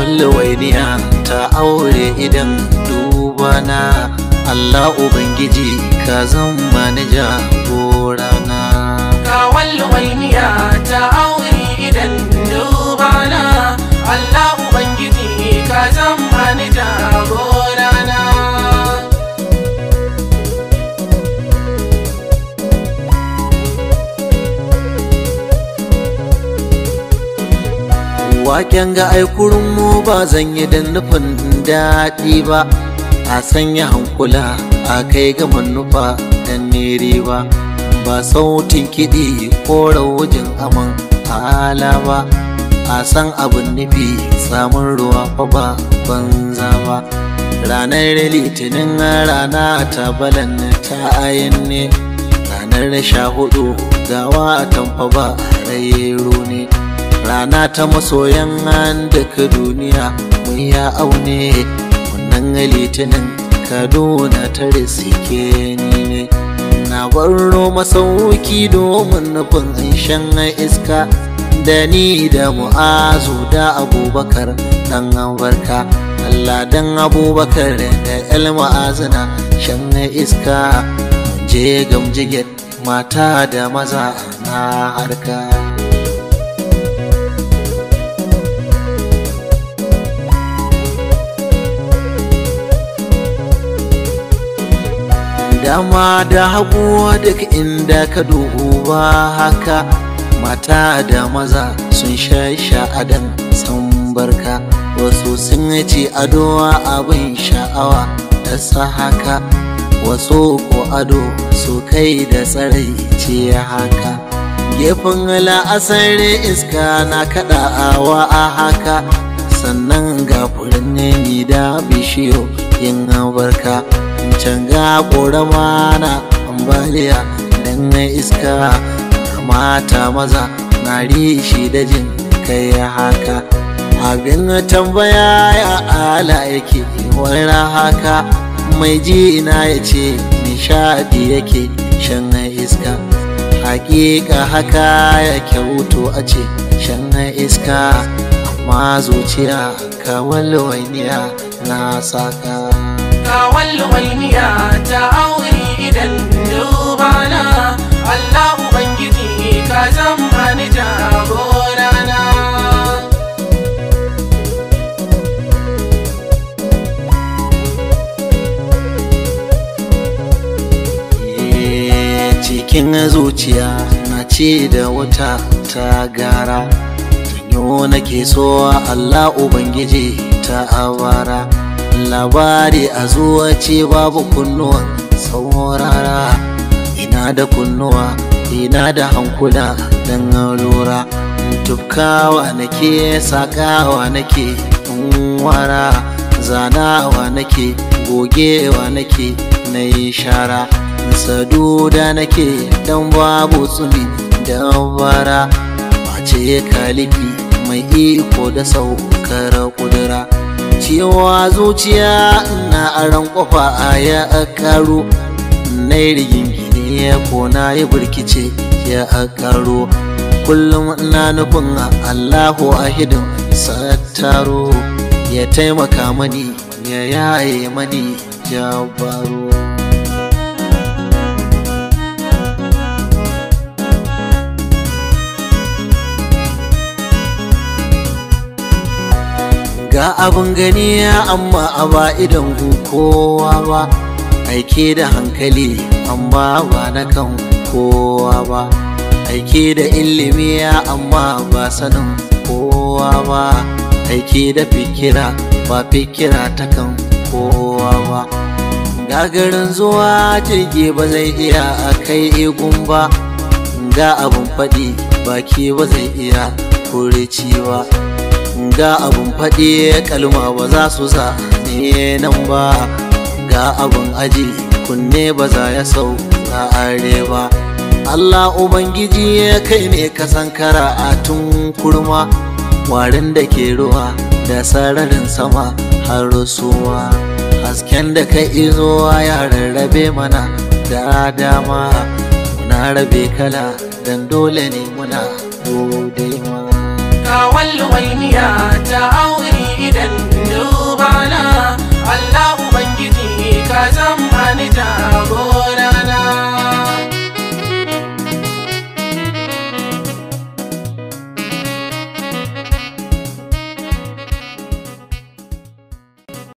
wainiya ta aure idan dubana Allah Ubangiji ka zama ni jagorana Kawal wainiya ta aure idan dubana Allah Ubangiji ka zama ni jagorana Waken ga aikurin mu ba zan yi da nufin daɗi ba a sanya hankula a kai ga manufa dan nere ba ba sautin kiɗi ko raujin aman hala ba a san abin nufi samun ruwa fa ba banza ba ranar litinin rana ta balan ta ayin ne ranar sha hudu gawa tamfa ba rairo ne rana ta masoyan duka duniya mun ya aune wannan litinin kaduna ta risike ni ne na baro masauki domin nufin shan iska da ni da mu'azu da abubakar dan barka Allah dan abubakar da el ma'azina shan iska mun je gamjiget mata da maza na harka dama da hagu duk inda ka duba haka mata da maza sun sha sha'adan san barka wasu sun ci ado abin sha'awa da sa haka wasu ko ado su kai da tsarai ce haka gefen la'asar iska na kaɗawa a haka sannan ga furin ni da bishiyo yin barka can ga ƙorama na ambaliya dan na iska mata maza na rishi da jin kai haka abin tambaya ya ala yake wani haka mai ji na ya ce nishadi yake shan iska hakika haka ya kyautu a ce shan iska amma zuciya kawal wainiya na saka Kawal wainiya ta aure idan dubana Allah Ubangiji ka zama ni jagorana cikin zuciya na ce da wata ta gara tanyo nake so Allah Ubangiji ta awara labari a zuwa ce babu kunnuwan saurara ina da kunnuwa ina da hankula don lura tufkawa nake sakawa nake wara zanawa nake gogewa nake na yi shara saduda nake dan babu tsumi da bara mace kalifi mai iko da saukar kudura cewa zuciya na aran kofa a ya karo na rigingine ko na yi burkice ya karo kullum na nufin allahu ahidin sattaro ya taimaka mani ya yaye mani jabaro ga abin gani amma a ba idan kowa ba aike da hankali amma ba na kan kowa ba aike da ilimi amma ba sanin kowa ba aike da fikira ba fikira ta kan kowa ba gagarin zuwa jirgi ba zai iya a kai igun ba ga abin faɗi baki ba zai iya kurici ba ga abun faɗi kalma ba za su sa ne nan ba ga abun aji kunne ba za ya sau na are ba Allah Ubangiji ya kai ne ka sankara a tun kurma warin da ke ruwa da sararin sama har rusuwa hasken da ka izo ya rarrabe mana da dama muna rabe kala dan dole ne muna gode ma Kawal wainiya ta aure idan na Allah ubangiji ka zama ni jagora